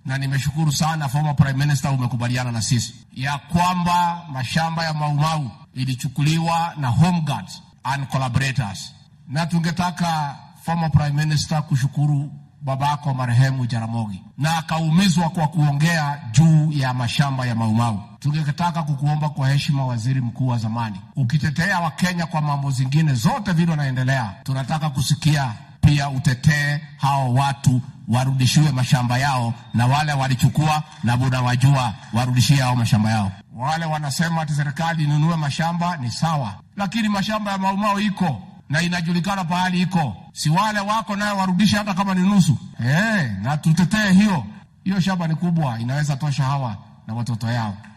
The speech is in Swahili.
na nimeshukuru sana former prime minister, umekubaliana na sisi ya kwamba mashamba ya Maumau ilichukuliwa na Home Guards and collaborators, na tungetaka former prime minister kushukuru babako marehemu Jaramogi na akaumizwa kwa kuongea juu ya mashamba ya Maumau. Tungetaka kukuomba kwa heshima, waziri mkuu wa zamani, ukitetea Wakenya kwa mambo zingine zote vile wanaendelea, tunataka kusikia pia utetee hao watu warudishiwe mashamba yao, na wale walichukua na bunawajua warudishie hao mashamba yao. Wale wanasema ati serikali inunue mashamba ni sawa, lakini mashamba ya Maumau iko na inajulikana pahali iko, si wale wako nayo warudishe hata kama ni nusu. Hey, na tutetee hiyo hiyo. Shamba ni kubwa, inaweza tosha hawa na watoto yao.